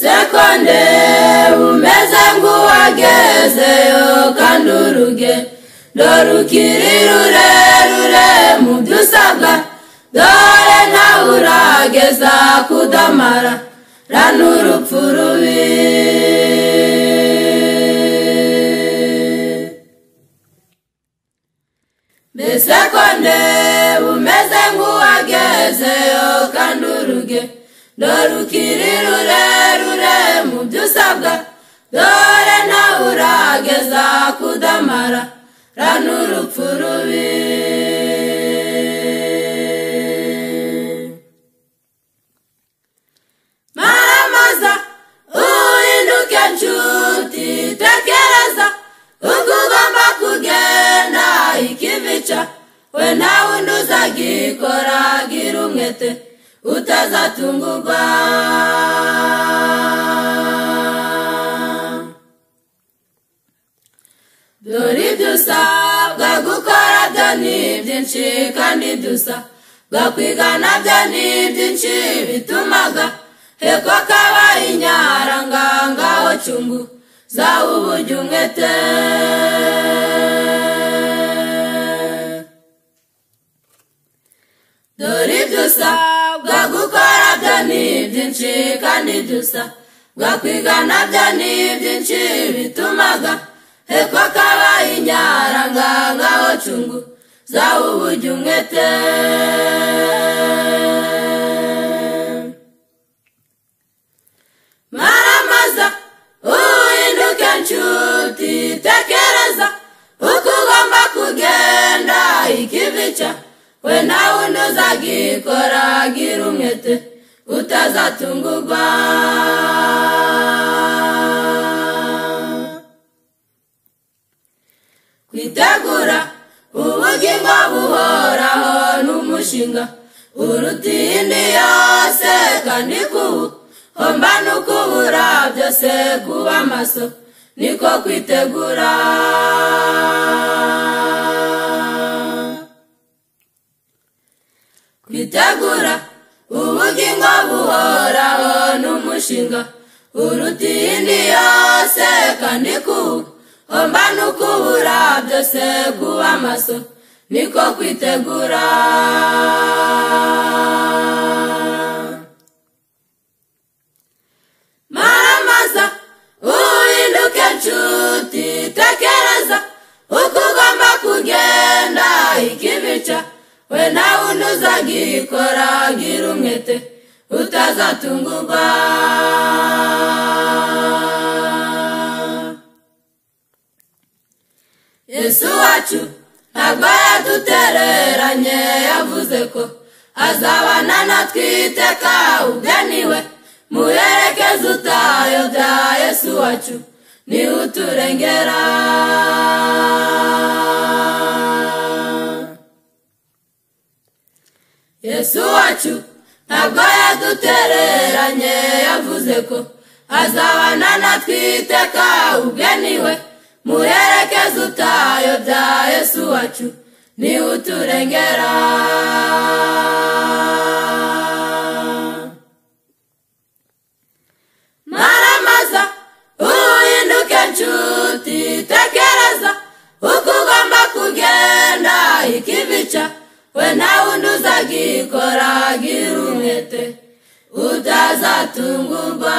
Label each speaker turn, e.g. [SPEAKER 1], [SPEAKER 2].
[SPEAKER 1] isekonde umeze nk'uwagezeyo kandi uruge dore ukiri rurerure mu byo usabwa dore nawe urageza kudamara ra n'urupfu rubi mbese konde umeze nk'uwagezeyo kandi uruge dore ukiri rurerure mu byo usabwa dore nawe urageza kudamara ra n'urupfu rubi maramaza uhinduke nshuti tekereza ubwo ugomba kugenda ikivica we nta wundi uzagikora gira umwete utazatungurwa dore ibyo usabwa gukora byo ni byinshi kandi ibyo usabwa kwiga nabyo ni byinshi bitumaga heko kaba inyaranga ngaho cyungu zawe ubujya umwete dore ibyo usabwa gukora byo ni byinshi kandi ibyo usabwa kwiga nabyo ni byinshi bitumaga heko kaba inyaranga ngaho cyungu zawe ubujya umwete maramaza uhinduke nshuti tekereza uko ugomba kugenda ikivica we nta wundi uzagikora gira umwete utazatungurwa kwitegura ubugingo buhoraho n'umushinga uruta iyindi yose kandi kubu homba n'ukubura byose kuba maso niko kwitegura kwitegura ubugingo buhoraho n'umushinga uruta iyindi yose kandi kubu homba n'ukubura byose kuba amaso niko kwitegura maramaza uhinduke nshuti tekereza uko ugomba kugenda ikibica we nta wundi uzagikora gira umwete utazatungurwa yesu wacu ntabwo yadutereranye yavuze ko azabana natwe iteka ubwe niwe muherekeze utayobya yesu wacu niwe uturengera yesu wacu ntabwo yadutereranye yavuze ko azabana natwe iteka ubwe niwe muherekeze utayobya yesu wacu niwe uturengera maramaza uhinduke nshuti tekereza uko ugomba kugenda ikivica we nta wundi uzagikora gira umwete utazatungurwa